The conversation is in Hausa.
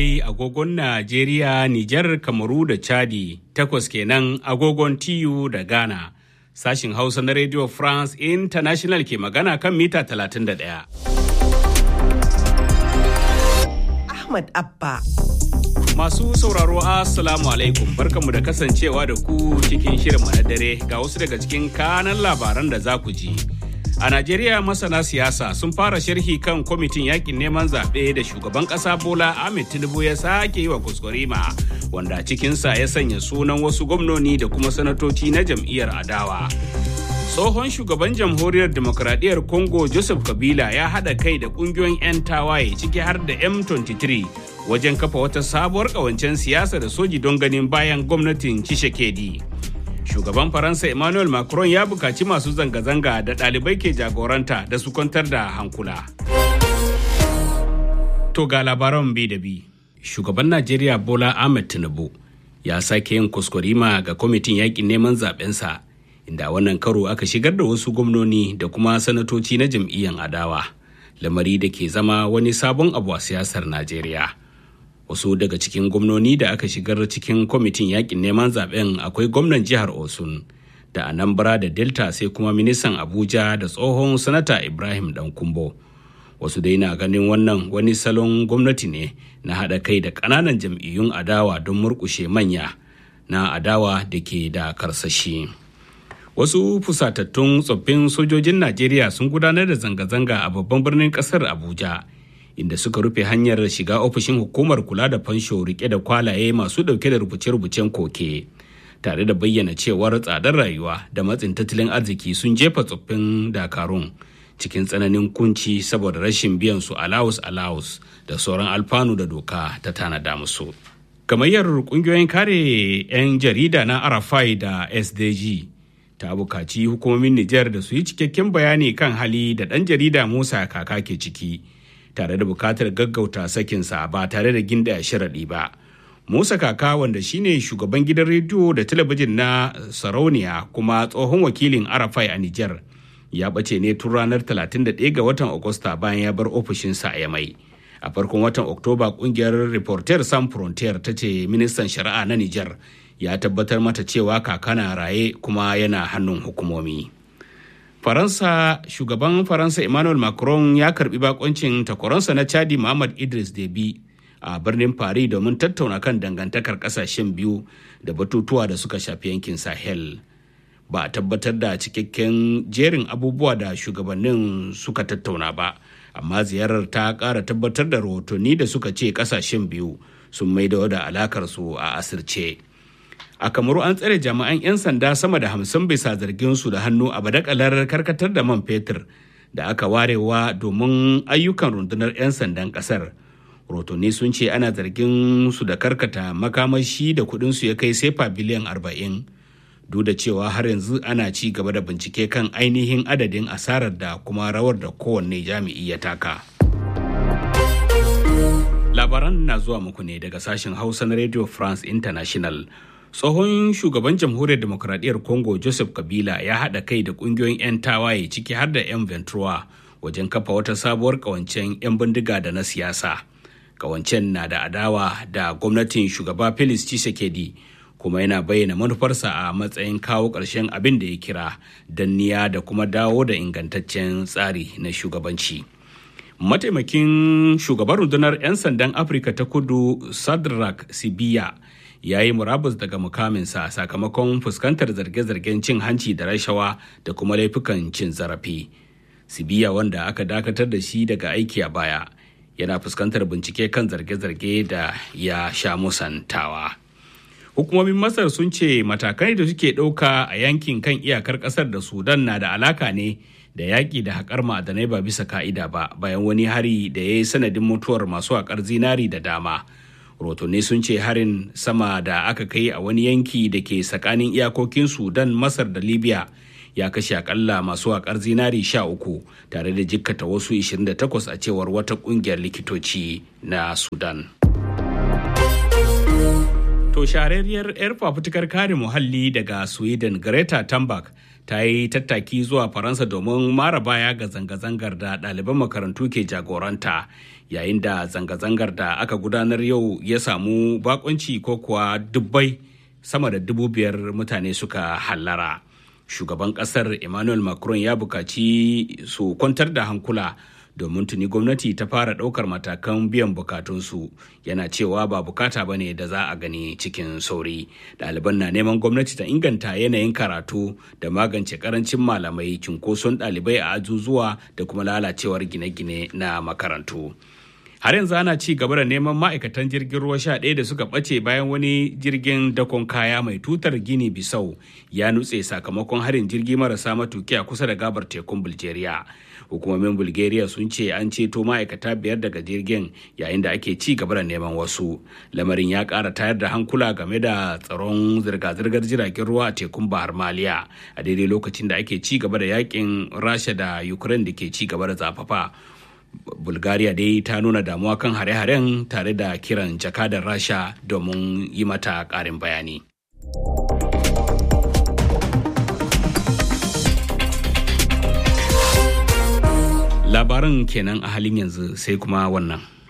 agogon Najeriya, Nijar, Kamaru da Chadi, takwas kenan agogon TU da Ghana. Sashin Hausa na Radio France International ke magana kan mita 31. Ahmad Abba. Masu sauraro Assalamu alaikum barkanmu da kasancewa da ku cikin shirin na dare ga wasu daga cikin kanan labaran da za ku ji. A Najeriya masana siyasa sun fara sharhi kan kwamitin yakin neman zaɓe da shugaban ƙasa Bola Ahmed Tinubu ya sake yi wa kuskurima wanda cikinsa ya sanya sunan wasu gwamnoni da kuma sanatoci na jam'iyyar adawa. Tsohon shugaban jamhuriyar demokradiyyar Congo Joseph Kabila ya haɗa kai da ƙungiyoyin 'yan tawaye ciki har da M23 wajen kafa wata sabuwar ƙawancen siyasa da soji don ganin bayan gwamnatin Tshisekedi. shugaban faransa emmanuel macron ya bukaci masu zanga-zanga da ɗalibai ke jagoranta da su kwantar da hankula to ga labaran bi da bi shugaban najeriya bola ahmed tinubu ya sake yin kuskurima ga kwamitin yakin neman zabensa inda wannan karo aka shigar da wasu gwamnoni da kuma sanatoci na jam'iyyar adawa lamari da ke zama wani sabon abu a siyasar najeriya wasu daga cikin gwamnoni da aka shigar cikin kwamitin yakin neman zaben akwai gwamnan jihar osun da anambra da delta sai kuma ministan abuja da tsohon sanata ibrahim dankumbo wasu dai na ganin wannan wani salon gwamnati ne na haɗa kai da ƙananan jam'iyyun adawa don murƙushe manya na adawa da ke da karsashi wasu fusatattun tsoffin sojojin najeriya sun gudanar da zanga-zanga a babban birnin ƙasar abuja inda suka rufe hanyar shiga ofishin hukumar kula da fansho rike da kwalaye masu dauke da rubuce-rubucen koke tare da bayyana cewar tsadar rayuwa da matsin tattalin arziki sun jefa tsoffin dakarun cikin tsananin kunci saboda rashin biyan su alawus alawus da sauran alfanu da doka ta tanada musu gamayyar kungiyoyin kare 'yan jarida na arafai da sdg ta bukaci hukumomin nijar da su yi cikakken bayani kan hali da ɗan jarida musa kaka ke ciki tare da bukatar gaggauta sakinsa ba tare da ginda sharaɗi ba. Musa Kaka wanda shine shugaban gidan rediyo da talabijin na Sarauniya kuma tsohon wakilin Arafai a Nijar ya ɓace ne tun ranar 31 ga watan Agusta bayan ya bar ofishinsa a Yamai. A farkon watan Oktoba kungiyar Reporter San Frontier ta ce ministan shari'a na Nijar ya tabbatar mata cewa kaka na raye kuma yana hannun hukumomi. faransa shugaban faransa emmanuel macron ya karbi bakoncin takwaransa na chadi muhammad idris debi a birnin paris domin tattauna kan dangantakar kasashen biyu da batutuwa da suka shafi yankin sahel ba a tabbatar da cikakken jerin abubuwa da shugabannin suka tattauna ba amma ziyarar ta kara tabbatar da rahotanni da suka ce kasashen biyu sun maido da alakarsu a asirce. a kamaru an tsare jami'an 'yan sanda sama da hamsin bisa zargin su da hannu a badakalar karkatar da man fetur da aka warewa domin ayyukan rundunar 'yan sandan kasar rotoni sun ce ana zargin su da karkata makamashi da kudin su ya kai sefa biliyan 40 duk da cewa har yanzu ana ci gaba da bincike kan ainihin adadin asarar da kuma rawar da kowanne jami'i ya taka labaran na zuwa muku ne daga sashen hausa na radio france international tsohon shugaban jamhuriyar demokradiyyar congo joseph kabila ya haɗa kai da ƙungiyoyin 'yan tawaye ciki har da 'yan ventura wajen kafa wata sabuwar ƙawancen 'yan bindiga da na siyasa ƙawancen na da adawa da gwamnatin shugaba felix tshisekedi kuma yana bayyana manufarsa a matsayin kawo ƙarshen abin da ya kira danniya da kuma dawo da ingantaccen tsari na shugabanci mataimakin shugaban rundunar 'yan sandan afirka ta kudu sadrak sibiya ya yi murabus daga mukaminsa sakamakon fuskantar zarge-zargen cin hanci da rashawa da kuma laifukan cin zarafi. Sibiya wanda aka dakatar da shi daga aiki a baya yana fuskantar bincike kan zarge-zarge da ya sha musantawa. Hukumomin Masar sun ce matakai da suke ɗauka a yankin kan iyakar ƙasar da Sudan na da alaka ne da yaƙi da haƙar ma'adanai ba bisa ka'ida ba bayan wani hari da ya yi sanadin mutuwar masu haƙar zinari da dama. rotonni sun ce harin sama da aka kai a wani yanki da ke tsakanin iyakokin sudan masar da libya ya kashe akalla masu haƙar zinari sha uku tare da jikkata wasu 28 a cewar wata ƙungiyar likitoci na sudan to shahararriyar 'yar fafutukar kare muhalli daga sweden greta thunberg ta yi tattaki zuwa faransa domin mara baya ga zanga-zangar da ɗaliban makarantu ke jagoranta yayin da zanga-zangar da aka gudanar yau ya samu bakonci ko kuwa dubbai sama da dubu biyar mutane suka hallara shugaban kasar emmanuel macron ya bukaci su kwantar da hankula domin tuni gwamnati ta fara ɗaukar matakan biyan bukatunsu yana cewa ba bukata ba ne da za a gani cikin sauri ɗaliban na neman gwamnati ta inganta yanayin karatu da magance karancin malamai cunkoson ɗalibai a azuzuwa da kuma lalacewar gine-gine na makarantu har yanzu ana ci gaba da neman ma'aikatan jirgin ruwa sha ɗaya da suka ɓace bayan wani jirgin dakon kaya mai tutar gini bisau ya nutse sakamakon harin jirgi marasa matuki a kusa da gabar tekun bulgaria hukumomin bulgaria sun ce an ceto ma'aikata biyar daga jirgin yayin da ake ci gaba da neman wasu lamarin ya ƙara tayar da hankula game da tsaron zirga-zirgar jiragen ruwa a tekun bahar maliya a daidai lokacin da ake ci gaba da yakin rasha da ukraine da ke ci gaba da zafafa bulgaria dai ta nuna damuwa kan hare-haren tare da kiran jakadar rasha domin yi mata ƙarin bayani labaran kenan a halin yanzu sai kuma wannan